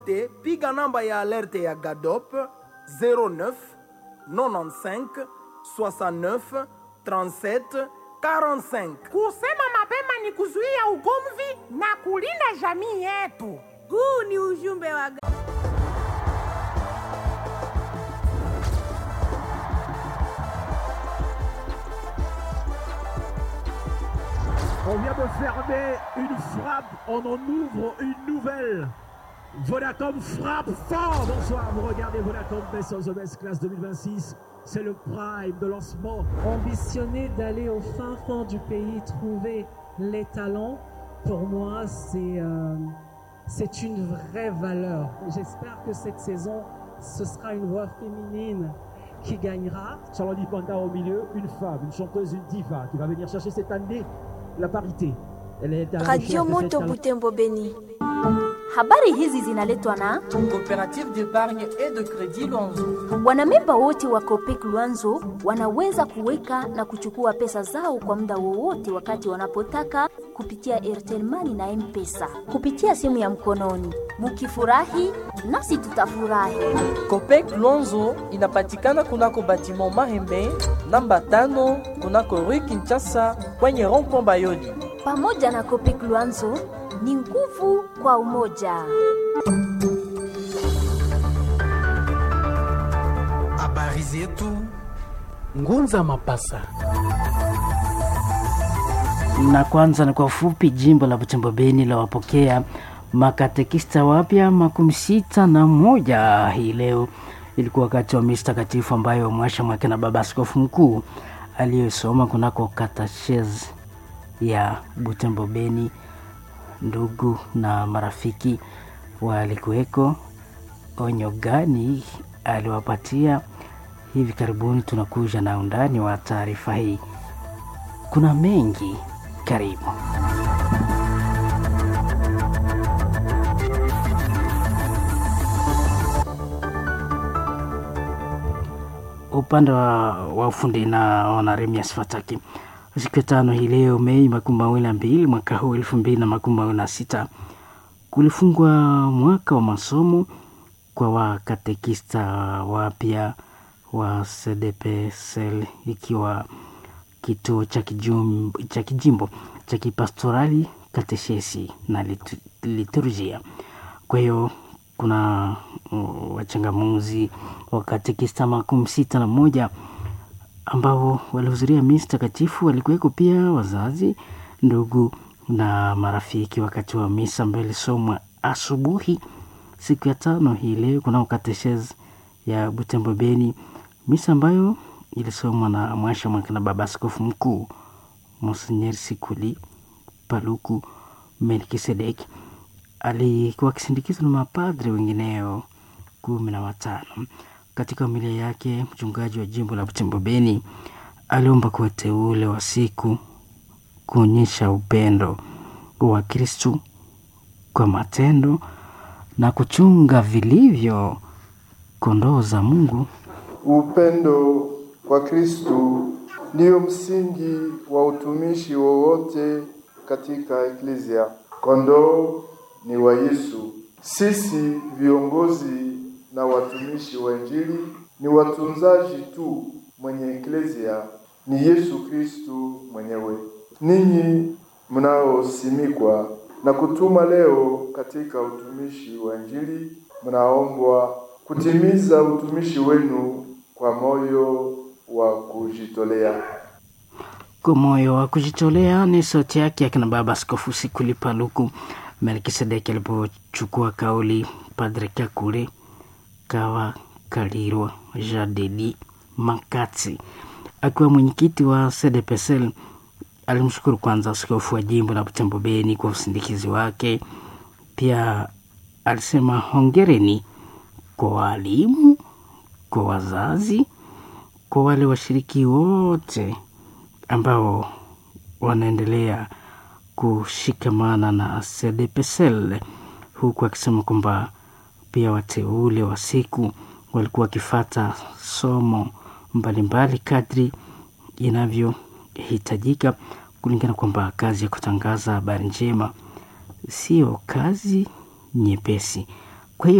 piga namba ya alerte ya GADOP 09 95 69 37 45. Kusema mapema ni kuzuia ugomvi na kulinda jamii yetu. Huu ni ujumbe wa On vient de fermer une frappe, on en ouvre une nouvelle. Vodacom frappe fort. Bonsoir, vous regardez Vodacom Best of the Best Class 2026. C'est le prime de lancement. Ambitionner d'aller au fin fond du pays, trouver les talents, pour moi, c'est euh, c'est une vraie valeur. J'espère que cette saison, ce sera une voix féminine qui gagnera. Charlotte Panda au milieu, une femme, une chanteuse, une diva qui va venir chercher cette année la parité. Elle est à la Radio recherche de cette Moto talent. Butembo Beni. Habari hizi zinaletwa na Coopérative d'épargne et de crédit Luanzo. wanamemba wote wa Copec Luanzo wanaweza kuweka na kuchukua pesa zao kwa muda wowote wakati wanapotaka kupitia Airtel Money na M-Pesa kupitia simu ya mkononi. Mukifurahi nasi tutafurahi. Copec Luanzo inapatikana kunako batiment Mahembe namba tano kunako Rue Kinshasa kwenye rond-point Bayoli. Pamoja na Copec Luanzo ni nguvu kwa umoja. Habari zetu Ngunza Mapasa. na kwanza ni kwa ufupi, jimbo la Butembo Beni la wapokea makatekista wapya makumi sita na moja hii leo. Ilikuwa wakati wa misa takatifu ambayo mwasha mwake na baba askofu mkuu aliyosoma kunako katashezi ya Butembo Beni. Ndugu na marafiki walikuweko. Onyo gani aliwapatia? Hivi karibuni tunakuja na undani wa taarifa hii. Kuna mengi, karibu. Upande wa, wa ufundi na wanaremias Fataki, siku ya tano hii leo Mei makumi mawili na mbili mwaka huu elfu mbili na makumi mawili na sita kulifungwa mwaka wa masomo kwa wakatekista wapya wa CDPSL ikiwa kituo cha kijum- cha kijimbo cha kipastorali kateshesi na litu- liturujia. Kwa hiyo kuna uh, wachangamuzi wa katekista makumi sita na moja ambao walihudhuria misa takatifu. Walikuweko pia wazazi, ndugu na marafiki wakati wa misa ambayo ilisomwa asubuhi siku ya tano hii leo kunao kateshezi ya Butembo Beni, misa ambayo ilisomwa na mwasha mwaka na baba askofu mkuu Monsenyer Sikuli Paluku Melkisedek. Alikuwa akisindikizwa na mapadri wengineo kumi na watano. Katika homilia yake, mchungaji wa jimbo la Butembo Beni aliomba kwa wateule wa siku kuonyesha upendo wa Kristu kwa matendo na kuchunga vilivyo kondoo za Mungu. Upendo kwa Kristu ndiyo msingi wa utumishi wowote katika eklezia. Kondoo ni wa Yesu. Sisi viongozi na watumishi wa Injili ni watunzaji tu, mwenye eklezia ni Yesu Kristu mwenyewe. Ninyi mnaosimikwa na kutuma leo katika utumishi wa Injili, mnaombwa kutimiza utumishi wenu kwa moyo wa kujitolea. Kwa moyo wa kujitolea ni sauti yake akina baba askofu Sikuli Paluku Melkisedeki alipochukua kauli. Padre Kakule Kawa Kalirwa Jadedi Makati akiwa mwenyekiti wa CDPSL alimshukuru kwanza askofu wa jimbo la Butembo Beni kwa usindikizi wake. Pia alisema hongereni kwa walimu, kwa wazazi, kwa wale washiriki wote ambao wanaendelea kushikamana na CDPSL, huku akisema kwamba pia wateule wa siku walikuwa wakifata somo mbalimbali kadri inavyohitajika, kulingana kwamba kazi ya kutangaza habari njema sio kazi nyepesi.